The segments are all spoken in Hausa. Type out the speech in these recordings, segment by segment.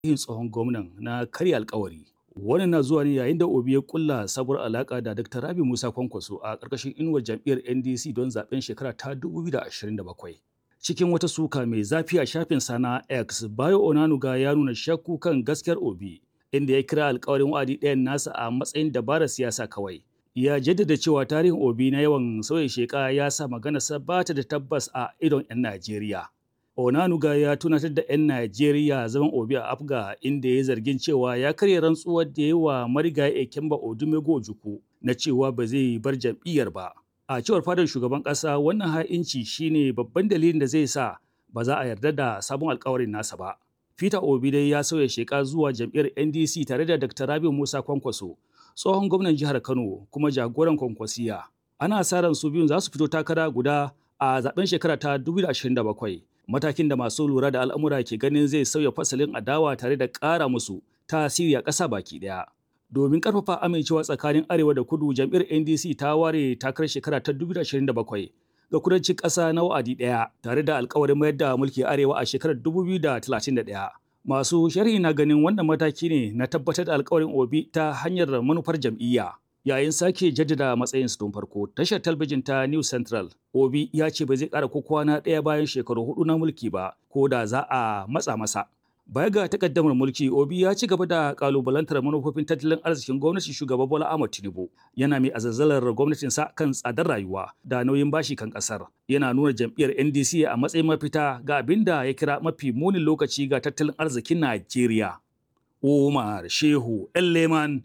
yin tsohon gwamnan na karya alkawari. Wannan na zuwa ne yayin da Obi ya kulla sabuwar alaka da Dr. Rabi Musa Kwankwaso a ƙarƙashin inuwar jam'iyyar NDC don zaben shekara ta 2027. Cikin wata suka mai zafi a shafin sana X, Bayo Onanuga ya nuna shakku kan gaskiyar Obi, inda ya kira alkawarin wa'adi ɗayan nasa a matsayin dabarar siyasa kawai. Ya jaddada cewa tarihin Obi na yawan sauya sheka ya sa maganarsa ba ta da tabbas a idon 'yan Najeriya. Onanuga ya tunatar da 'yan Najeriya zaman Obi a Afga inda ya zargin cewa ya karya rantsuwar da ya wa marigayi Ekemba Odumego Ojukwu na cewa ba zai bar jam'iyyar ba. A cewar fadar shugaban ƙasa wannan ha'inci shine babban dalilin da zai sa ba za a yarda da sabon alkawarin nasa ba. Peter Obi dai ya sauya sheka zuwa jam'iyyar NDC tare da Dr. Rabiu Musa Kwankwaso, tsohon gwamnan jihar Kano kuma jagoran Kwankwasiya. Ana sa ran su biyun za su fito takara guda a zaben shekara ta 2027. matakin da masu lura da al'amura ke ganin zai sauya fasalin adawa tare da ƙara musu tasiri a ƙasa baki ɗaya. Domin ƙarfafa amincewa tsakanin Arewa da Kudu, jam'iyyar NDC ta ware takarar shekara ta 2027 ga kudancin ƙasa na wa'adi ɗaya tare da alkawarin mayar da mulki Arewa a shekarar 2031. Masu sharhi na ganin wannan mataki ne na tabbatar da alkawarin Obi ta hanyar manufar jam'iyya. yayin sake jaddada matsayinsu tun farko tashar talbijin ta new central obi ya ce ba zai kara ko kwana ɗaya bayan shekaru hudu na mulki ba ko da za a matsa masa baya ga takaddamar mulki obi ya ci gaba da kalubalantar manufofin tattalin arzikin gwamnati shugaba bola ahmad tinubu yana mai azazzalar gwamnatinsa kan tsadar rayuwa da nauyin bashi kan kasar yana nuna jam'iyyar ndc a matsayin mafita ga abin da ya kira mafi munin lokaci ga tattalin arzikin najeriya umar shehu leman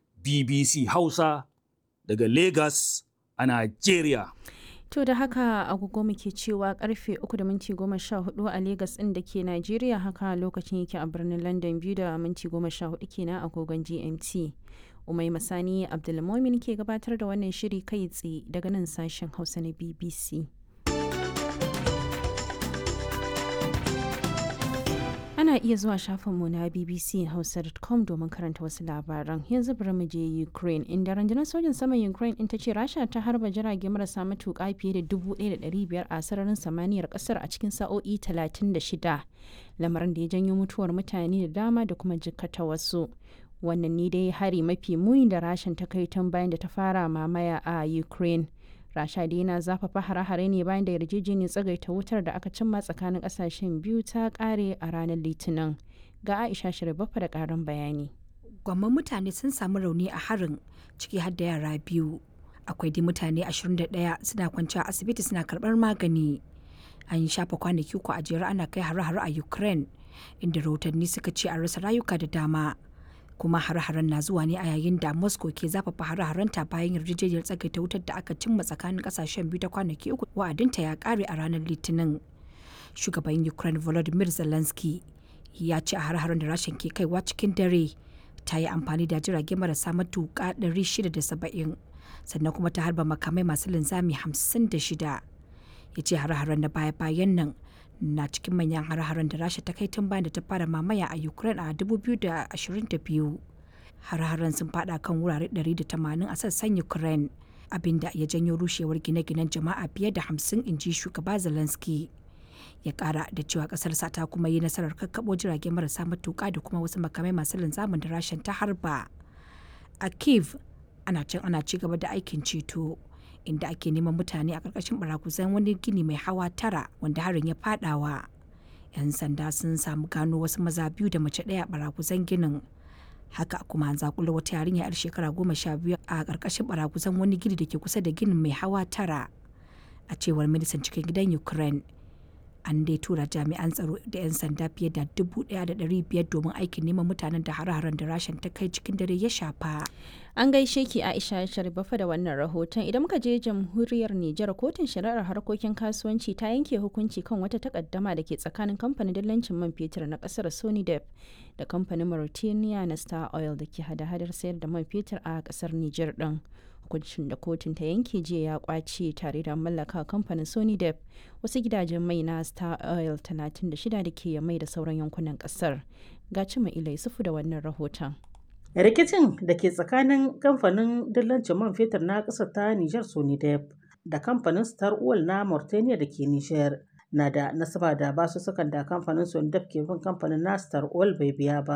BBC Hausa daga Lagos a Najeriya. To da haka agogo muke cewa karfe 3 da minti 14 a Lagos ɗin da ke Najeriya haka lokacin yake a birnin London biyu da minti 14 kenan agogon GMT. Umai Masani Abdulmomin ke gabatar da wannan shiri kai tsaye daga nan sashen Hausa na BBC. ana iya zuwa shafinmu na bbchausa.com domin karanta wasu labaran yanzu bari mu je ukraine inda rundunar sojin saman ukraine in ta ce rasha ta harba jirage marasa matuƙa fiye da 1,500 a sararin samaniyar kasar a cikin sa'o'i 36 lamarin da ya janyo mutuwar mutane da dama da kuma jikkata wasu wannan ne dai hari mafi muni da rashin ta kai tun bayan da ta fara mamaya a ukraine rasha dai yana zafafa hare-hare ne bayan da yarjejeniyar tsagaita wutar da aka cimma tsakanin kasashen biyu ta kare a ranar litinin ga aisha shirbafa da karin bayani gwamman mutane sun samu rauni a harin ciki har da yara biyu akwai dai mutane 21 suna kwanci a asibiti suna karbar magani an yi shafa kwanaki uku a jere ana kai hare-hare a ukraine inda rahotanni suka ce an rasa rayuka da dama kuma hare-haren na zuwa ne a yayin da moscow ke zafafa hare-harenta bayan yarjejeniyar tsagaita wutar da aka cimma tsakanin kasashen biyu ta kwanaki uku wa'adinta ya kare a ranar litinin shugaban ukraine volodymyr zelensky ya ce a hare-haren da rashin ke kaiwa cikin dare ta yi amfani da jirage marasa matuƙa 670 sannan kuma ta harba makamai masu linzami 56 ya ce hare-haren na baya-bayan nan na cikin manyan har-haren da rasha ta kai tun bayan da ta fara mamaya a ukraine a 2022 har-haren sun fada kan wurare 180 a sassan ukraine abinda ya janyo rushewar gine-ginen jama'a fiye da 50 inji shugaba zelensky ya kara da cewa kasarsa ta kuma yi nasarar kakkabo jirage marasa matuka da kuma wasu makamai masu linzamin da rashin ta harba a kiev ana can ana ci gaba da aikin ceto inda ake neman mutane a ƙarƙashin barakuzan wani gini mai hawa tara wanda harin ya fadawa. 'Yan sanda sun samu gano wasu maza biyu da mace ɗaya a barakuzan ginin. Haka kuma an zakula wata yarinya 'yar shekara goma sha biyu a ƙarƙashin barakuzan wani gini da ke kusa da ginin mai hawa tara. A cewar ministan cikin gidan Ukraine, an dai tura jami'an tsaro da 'yan sanda fiye da dubu ɗaya da ɗari biyar domin aikin neman mutanen da hare-haren da rashin ta kai cikin dare ya shafa. An gaishe ki Aisha Sharifafa da wannan rahoton idan muka je jamhuriyar Nijar kotun shari'ar harkokin kasuwanci ta yanke hukunci kan wata takaddama da ke tsakanin kamfanin dillancin man fetur na kasar Sonidep da kamfanin Mauritania na Star Oil da ke hada-hadar sayar da man fetur a kasar Nijar din. hukuncin da kotun ta yanke jiya ya kwace tare da mallaka kamfanin sony dep wasu gidajen mai na star oil 36 da ke mai da sauran yankunan kasar ga cima ilai sufu da wannan rahoton rikicin da ke tsakanin kamfanin dillancin man fetur na ƙasar ta Nijar Sonidep da kamfanin Star Oil na Mauritania da ke Nijar na da nasaba da basussukan da kamfanin Sondaf ke bin kamfanin Nastar Oil bai biya ba.